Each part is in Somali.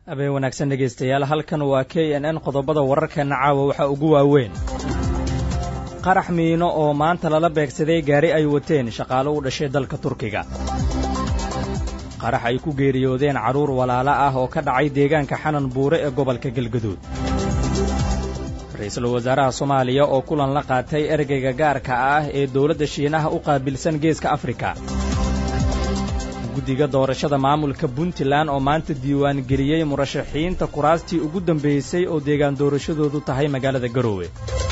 habeen wanaagsan dhegaystayaal halkan waa k n n qodobada wararkeenna caawa waxaa ugu waaweyn qarax miino oo maanta lala beegsaday gaari ay wateen shaqaalo u dhashay dalka turkiga qarax ay ku geeriyoodeen carruur walaalo ah oo ka dhacay deegaanka xanan buure ee gobolka galgaduud ra-iisul wasaaraha soomaaliya oo kulan la qaatay ergeyga gaarka ah ee dowladda shiinaha u qaabilsan geeska afrika guddiga doorashada maamulka puntland oo maanta diiwaan geliyey murashaxiinta kuraastii ugu dambaysay oo deegaan doorashadoodu tahay magaalada garoowe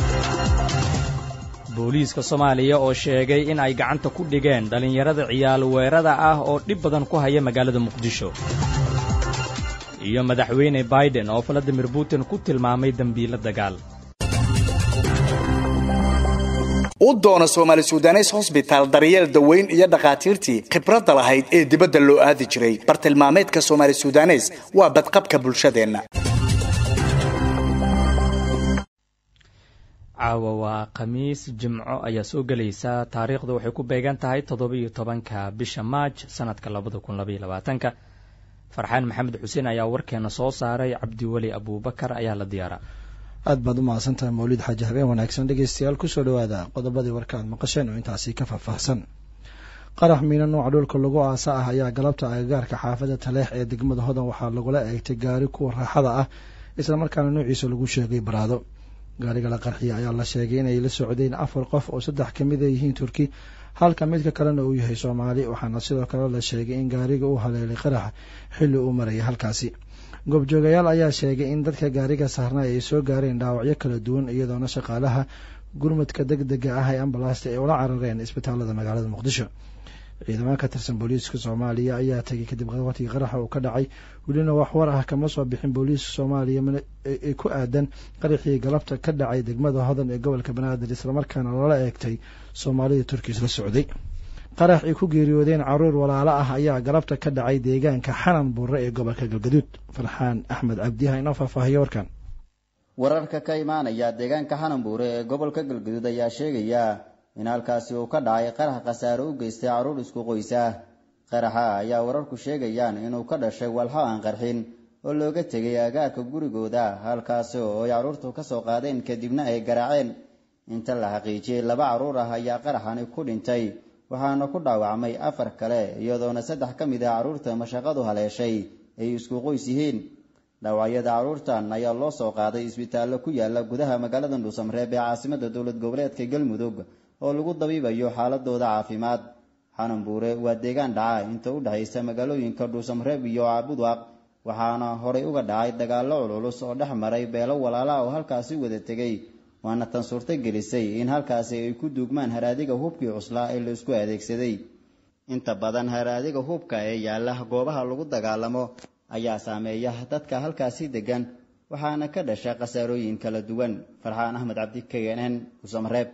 booliiska soomaaliya oo sheegay in ay gacanta ku dhigeen dhallinyarada ciyaal weerada ah oo dhib badan ku haya magaalada muqdisho iyo madaxweyne baiden oo valadimir putin ku tilmaamay dembiilo dagaal u doona soomaali sudanes hosbitaal daryeel daweyn iyo dhakhaatiirtii khibradda lahayd ee dibadda loo aadi jiray bartilmaameedka soomaali sudanes waa badqabka bulshadeenna caawa waa khamiis jimco ayaa soo gelaysa taariikhdu waxay ku beegan tahay toddoba-iyo tobanka bisha maaj sanadka labada kun labaiyo labaatanka farxaan maxamed xuseen ayaa warkeena soo saaray cabdiweli abuubakar ayaa la diyaara aad baad u mahadsantahay mawlid xaaji habeen wanaagsan dhegeystayaal kusoo dhawaada qodobadii warka aad maqasheen oo intaasi ka faahfaahsan qarax miino nooca dhulka lagu aasa ah ayaa galabta agagaarka xaafada taleex ee degmada hodan waxaa lagula eegtay gaari kuwa raaxada ah islamarkaana noociisa lagu sheegay baraado gaariga la qarxiya ayaa la sheegay inay la socdeen afar qof oo saddex ka mid a yihiin turki halka midka kalena uu yahay soomaali waxaana sidoo kale la sheegay in gaariga uu haleelay qaraxa xilli uu marayay halkaasi goobjoogayaal ayaa sheegay in dadka gaariga saarnay ay soo gaareen dhaawacyo kala duwan iyadoona shaqaalaha gurmadka deg dega ah ee ambalaasta ay ula carareen isbitaalada magaalada muqdisho ciidamada ka tirsan booliiska soomaaliya ayaa tegay kadib qabatii qaraxa uu ka dhacay welina wax war ah kama soo bixin booliiska soomaaliya ee ku aadan qaraxii galabta ka dhacay degmada hodan ee gobolka banaadir islamarkaana lala eegtay soomaalida turkiis la socday qarax ay ku geeriyoodeen caruur walaalo ah ayaa galabta ka dhacay deegaanka xanan buure ee gobolka galgaduud farxaan axmed cabdiha inoo faahfaahiyo warkan wararka ka imaanaya deegaanka xanan buure ee gobolka galgaduud ayaa sheegaya in halkaasi uu ka dhacay qarax khasaare u geystay carruur isku qoysa qaraxa ayaa wararku sheegayaan inuu ka dhashay walxo aan qarxin oo looga tegay agaarka gurigooda halkaasi oo ay carruurtu ka soo qaadeen kadibna ay garaaceen inta la xaqiijiyey laba carruur ah ayaa qaraxani ku dhintay waxaana ku dhaawacmay afar kale iyadoona saddex ka mid ah carruurta mashaqadu haleeshay ay isku qoys yihiin dhaawacyada carruurtan ayaa loo soo qaaday isbitaallo ku yaala gudaha magaalada dhuusamreeb ee caasimada dowlad goboleedka galmudug oo lagu dabiibayo xaaladooda caafimaad xanan buure waa deegaan dhaca inta u dhexaysa magaalooyinka dhuusamreeb iyo caabudwaaq waxaana horay uga dhacay dagaallo culculus oo dhex maray beelo walaala oo halkaasi wada tegay waana tan suurto gelisay in halkaasi ay ku duugmaan haraadiga hubkii cuslaa ee laisku adeegsaday inta badan haraadiga hubka ee yaalla goobaha lagu dagaalamo ayaa saameeya dadka halkaasi degan waxaana ka dhasha khasaarooyin kala duwan farxaan axmed cabdi k n n dhuusamreeb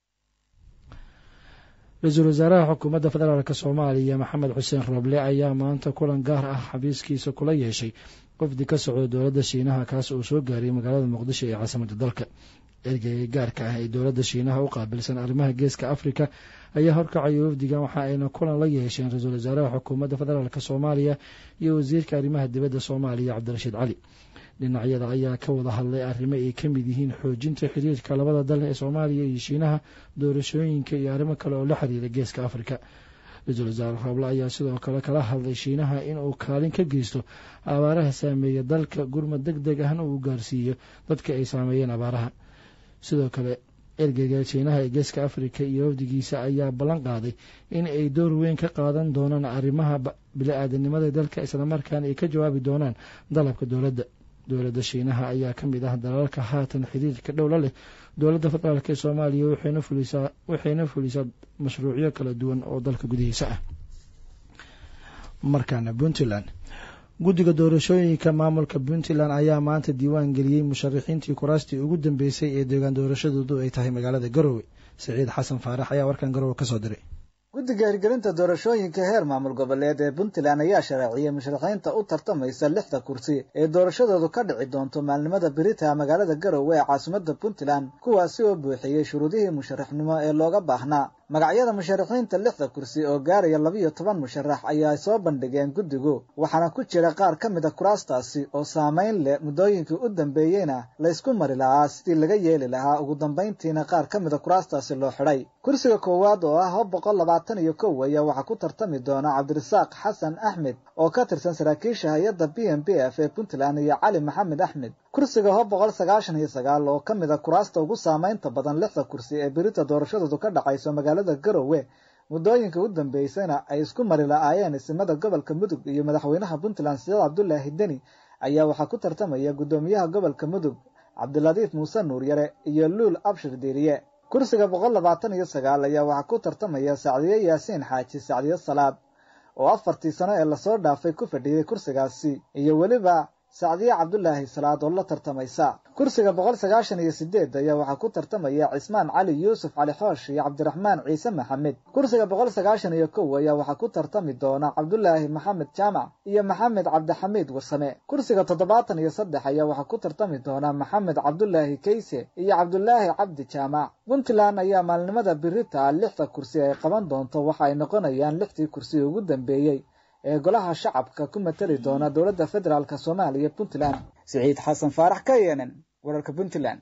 ra-iisul wasaaraha xukuumadda federaalk soomaaliya maxamed xuseen roble ayaa maanta kulan gaar ah xabiiskiisa kula yeeshay qofdi ka socda dowladda shiinaha kaas uu soo gaariyay magaalada muqdisho ee caasimada dalka ergeyga gaarka ah ee dowladda shiinaha u qaabilsan arrimaha geeska afrika ayaa horkacaya wafdigan waxa ayna kulan la yeesheen ra-iisul wasaaraha xukuumadda federaalk soomaaliya iyo wasiirka arrimaha dibadda soomaaliya cabdirashiid cali dhinacyada ayaa ka wada hadlay arrimo ay ka mid yihiin xoojinta xiriirka labada dal ee soomaaliya iyo shiinaha doorashooyinka iyo arrimo kale oo la xiriira geeska afrika ra-iisul wasaare rooble ayaa sidoo kale kala hadlay shiinaha inuu kaalin ka geysto abaaraha saameeya dalka gurmad deg deg ahna uu gaarsiiyo dadka ay saameeyeen abaaraha sidoo kale ergeyga shiinaha ee geeska afrika iyo wafdigiisa ayaa ballan qaaday in ay door weyn ka qaadan doonaan arrimaha bili-aadanimada dalka islamarkaana ay ka jawaabi doonaan dalabka dowladda dowladda shiinaha ayaa ka mid ah dalalka haatan xiriirka dhowla leh dowladda federaalk ee soomaaliya waxayna fulisaa mashruucyo kala duwan oo dalka gudihiisa ah markaana puntland guddiga doorashooyinka maamulka puntland ayaa maanta diiwaan geliyey musharaxiintii kuraastii ugu dambeysay ee deegaan doorashadoodu ay tahay magaalada garowe siciid xasan faarax ayaa warkan garowe kasoo diray guddiga hirgelinta doorashooyinka heer maamul goboleed ee puntland ayaa sharaaciyey musharaxiinta u tartamaysa lixda kursi ee doorashadoodu ka dhici doonto maalnimada berita magaalada garowe ee caasimada puntland kuwaasi oo buuxiyey shuruudihii musharaxnimo ee looga baahnaa magacyada musharaxiinta lixda kursi oo gaaraya labiyo toban musharax ayaa soo bandhigeen guddigu waxaana ku jira qaar ka mid a kuraastaasi oo saamayn leh muddooyinkii u dambeeyeyna laysku mari lahaa sidii laga yeeli lahaa ugu dambayntiina qaar ka mid a kuraastaasi loo xidhay kursiga koowaad oo ah hab boqol labaatan iyo kow ayaa waxaa ku tartami doona cabdirasaaq xasan axmed oo ka tirsan saraakiisha hay-adda b m b f ee puntland iyo cali maxamed axmed kursiga hob boqol sagaashan iyo sagaal oo ka mid a kuraasta ugu saamaynta badan lixda kursi ee berita doorashadoodu ka dhacayso magaalada garowe muddooyinka u dambeysana ay isku mari la-aayeen isimada gobolka mudug iyo madaxweynaha puntland sidaad cabdulaahi deni ayaa waxaa ku tartamaya guddoomiyaha gobolka mudug cabdiladiif muuse nuuryare iyo luul abshir diiriye kursiga boqol labaatan iyo sagaal ayaa waxaa ku tartamaya sacdiye yaasiin xaaji sacdiye salaad oo afartii sano ee lasoo dhaafay ku fadhiyey kursigaasi iyo weliba sacdiye cabdulaahi salaad oo la tartamaysa kursiga boqol sagaashan iyo sideed ayaa waxaa ku tartamaya cismaan cali yuusuf cali xoosh iyo cabdiraxmaan ciise maxamed kursiga boqol sagaashan iyo kow ayaa waxaa ku tartami doona cabdulaahi maxamed jaamac iyo maxamed cabdixamiid warsame kursiga toddobaatan iyo saddex ayaa waxaa ku tartami doona maxamed cabdulaahi kayse iyo cabdulaahi cabdi jaamac puntland ayaa maalnimada birita lixda kursi ay qaban doonto waxa ay noqonayaan lixdii kursi ugu dambeeyey ee golaha shacabka ku matali doona dowladda federaalk soomaaliya puntland siciid xasan faarax ka yeenen wararka puntland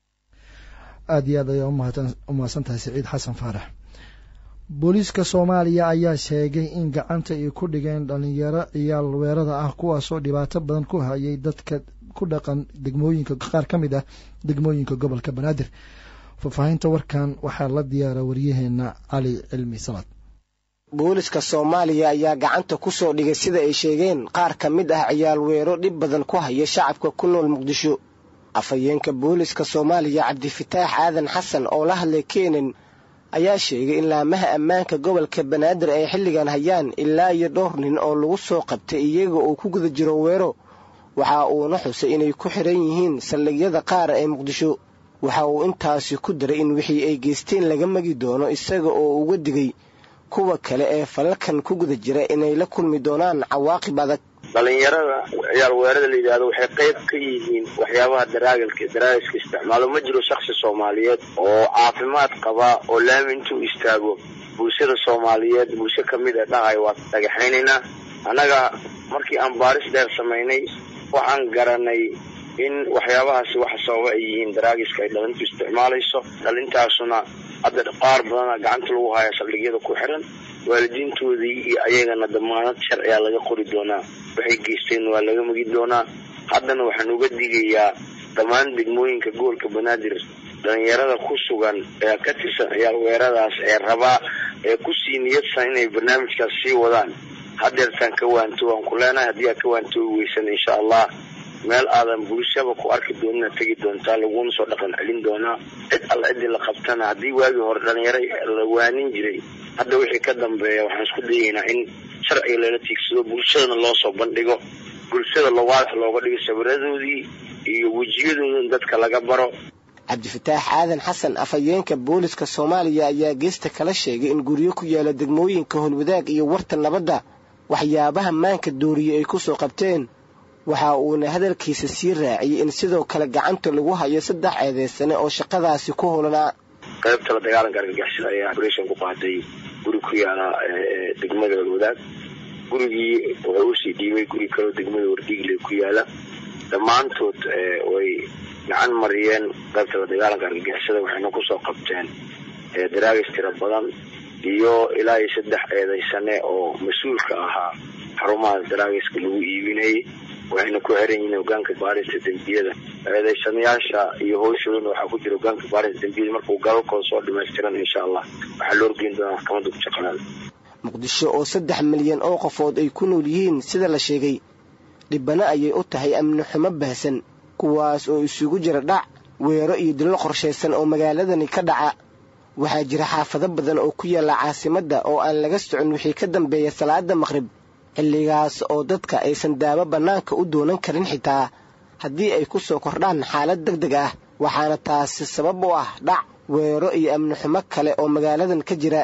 aada iyo aad ayaa umahadsan tahay siciid xasan faarax booliiska soomaaliya ayaa sheegay in gacanta ay ku dhigeen dhalinyaro ciyaal weerada ah kuwaasoo dhibaato badan ku hayay dadka ku dhaqan degmooyinka qaar ka mid ah degmooyinka gobolka banaadir faahfaahinta warkan waxaa la diyaara waryaheena cali cilmi salaad booliska soomaaliya ayaa gacanta ku soo dhigay sida ay sheegeen qaar ka mid ah ciyaal weero dhib badan ku haya shacabka ku nool muqdisho afhayeenka booliska soomaaliya cabdifataax aadan xasan oo la hadlay keenan ayaa sheegay in laamaha ammaanka gobolka banaadir ay xilligan hayaan ilaa iyo dhowr nin oo lagu soo qabtay iyaga oo ku guda jiro weero waxa uuna xusay inay ku xidhan yihiin saldhigyada qaar ee muqdisho waxa uu intaasi ku daray in wixii ay geysteen laga magi doono isaga oo uga digay kuwa kale ee falalkan ku guda jira inay la kulmi doonaan cawaaqib adag dhalinyarada ciyaal weerada la yidhaahdo waxay qayb ka yihiin waxyaabaha daraagalka daraagiska isticmaalo ma jiro shaksi soomaaliyeed oo caafimaad qaba oo laami intuu istaago bulshada soomaaliyeed bulsho kamid a dhahay waa dhagaxaynaynaa annaga markii aan baaris dheer samaynay waxaan garanay in waxyaabahaasi waxa sababa ay yihiin daraagiska ay dhalintu isticmaalayso dhalintaasuna hadda qaar badana gacanta lagu haya saldhigyada ku xiran waalidiintoodii iyo ayagana damaanad sharciyaa laga qori doonaa waxay geysteen waa laga magi doonaa haddana waxaan uga digayaa dhammaan degmooyinka gobolka banaadir dhalinyarada ku sugan ee ka tirsan ciyaal weeradaas ee rabaa ee kusii niyadsan inay barnaamijkaas sii wadaan hadeertaan ka waanto waan ku leenahay haddii aad ka waantoogi weysan insha allah meel aadan bulshaba ku arki doonina tegi doontaa laguna soo dhaqan celin doonaa cid alla ciddii la qabtana haddii waagii hore dhalinyaro la waanin jiray hadda wixii ka dambeeya waxaan isku dayaynaa in sharciga lala tiigsado bulshadana loo soo bandhigo bulshada lowaadax looga dhigo sawiradoodii iyo wejiyadooda in dadka laga baro cabdifataax aadan xasan afhayeenka booliska soomaaliya ayaa geesta kala sheegay in guryo ku yaala degmooyinka holwadaag iyo warta nabadda waxyaabaha maanka dooriye ay ku soo qabteen waxa uuna hadalkiisa sii raaciyey in sidoo kale gacanta lagu hayo saddex eedeysane oo shaqadaasi ku holanaa qaybta la dagaalanka argagixisada ayaa operation ku qaaday guri ku yaala degmada holwadaag gurigii wuxuu usii dhiibay guri kaloo degmada wardiigle ku yaala dhammaantood way gacan mariyeen qaybta la dagaalanka argagixisada waxayna kusoo qabteen daraagis tiro badan iyo ilaa iyo saddex eedeysane oo mas-uulka ahaa xarumaha daraagiska lagu iibinayay waxayna ku xiran yihiin hogaanka baarista dembiyada eedeysanayaasha iyo howshoodana waxaa ku jira hogaanka baarista dembiyada markuu galalkooda soo dhamaystiran insha allah waxaa loo horgeyn doonaa maxkamadda ku shaqalaada muqdisho oo saddex milyan oo qofood ay ku nool yihiin sida la sheegay dhibano ayay u tahay amni xumo baahsan kuwaas oo isugu jira dhac weero iyo dillo qorshaysan oo magaaladani ka dhaca waxaa jira xaafado badan oo ku yaalla caasimadda oo aan laga socon wixii ka dambeeya salaada maqhrib xilligaas oo dadka aysan daawo bannaanka u doonan karin xitaa haddii ay ku soo kordhaan xaalad deg deg ah waxaana taasi sabab u ah dhac weero iyo amni xumo kale oo magaaladan ka jira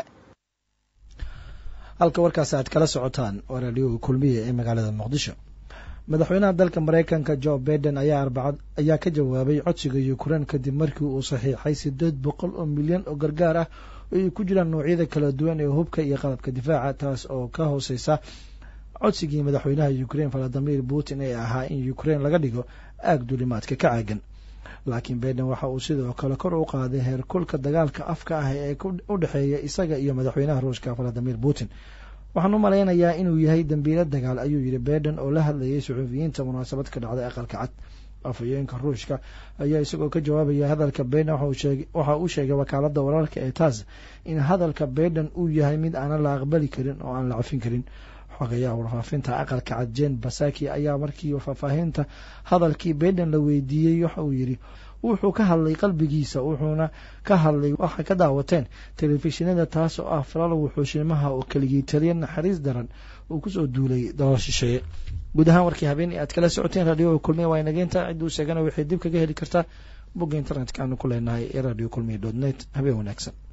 halka warkaas aad kala socotaan waa raadioga kulmiya ee magaalada muqdisho madaxweynaha dalka maraykanka jo baiden ayaa arbacad ayaa ka jawaabay codsiga ukrain kadib markii uu saxiixay siddeed boqol oo milyan oo gargaar ah ay ku jiraan noocyada kala duwan ee hubka iyo qalabka difaaca taas oo ka hooseysa codsigii madaxweynaha ukraine valadimir putin ee ahaa in ukraine laga dhigo aag duulimaadka ka caagan laakiin baiden waxa uu sidoo kale kor u qaaday heerkulka dagaalka afka ah ee u dhexeeya isaga iyo madaxweynaha ruushka valadimir putin waxaan u malaynayaa inuu yahay dambiilo dagaal ayuu yidhi baiden oo la hadlayay suxuufiyiinta munaasabad ka dhacday aqalka cad afhayeenka ruushka ayaa isagoo ka jawaabaya hadalka baiden waxa uu sheegay wakaalada wararka ee taas in hadalka baiden uu yahay mid aanan la aqbali karin oo aan la cafin karin xogayaha warfaafinta aqalka cad jen basaki ayaa markii faahfaahinta hadalkii baiden la weydiiyey waxa uu yidhi wuxuu ka hadlay qalbigiisa wuxuuna ka hadlay waxa ka daawateen telefishinada taas oo ah falal wuxuushimaha oo keligii taliya naxariis daran uu kusoo duulay dalal shisheeye guud ahaan warkii habeen aad kala socoteen radio kulmiya waa inageynta cidduu sheegana waxay dib kaga heli kartaa bogga internetka aanu ku leenahay ee radio kulmiya dot net habeen wanaagsan